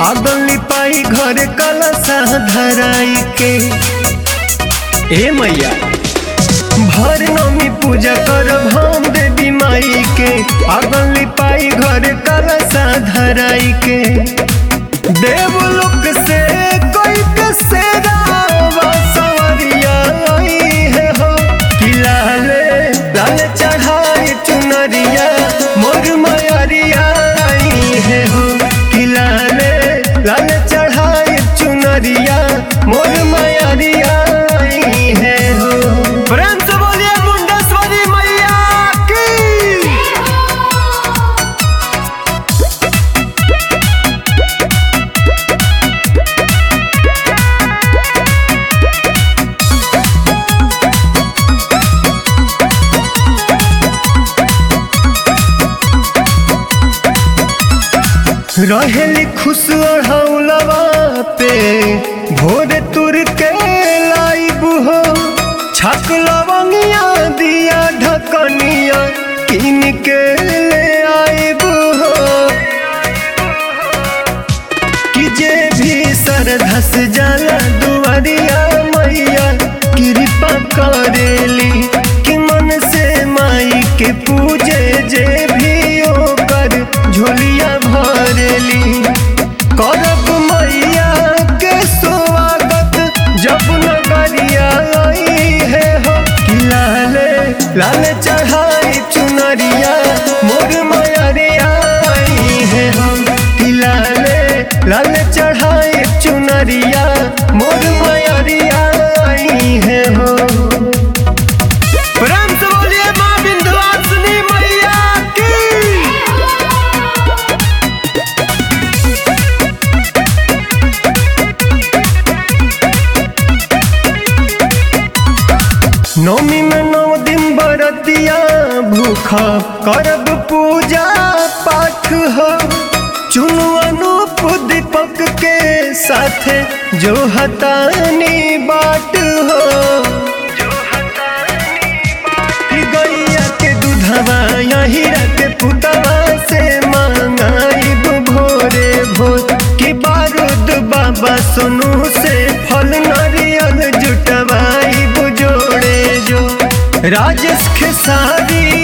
आगली पाई घर कलसा धराई के ए मैया भर नमी पूजा कर हम देवी माई के आगली पाई घर कलसा धराई के देवलोक से कोई के सेरावा सवरिया आई है हो कि लाले लाले चढ़ाई चुनरिया मोर मयरिया आई है हो कि लाले लाले चढ़ाई चुनरिया मोर मयरिया आई है हो प्रेम से बोलिए मुंडेश्वरी मैया की रहेली खुश हौलवा पे भोर तुर के लाइब हो छक लवंगिया दिया ढकनिया किन के ले आइब हो कि जे भी सरधस जाला दुआरिया मैया कृपा करेली कि मन से माई के पूजे जे भी ओकर झोलिया भरेली करब मैया के स्वागत जब नगरिया आई है हो कि लाले लाले चढ़ाई चुनरिया मोर मयरिया आई है हम कि लाले लाले चढ़ाई चुनरिया मोर मयरिया आई है हो प्रेम से बोलिए माँ विंध्यवासिनी मैया की नौमी में नौ दिन बरतिया भूखा करब पूजा पाठ हो चुनु अनूप दीपक के साथे जो हतानी बाट हो कि गैया के दूधवा हीरा के पुतवा से मांगाइब भोरे भोर कि बारूद बाबा सोनू से फल नारियल जुटवाइब जोड़े जो राजेश खेसारी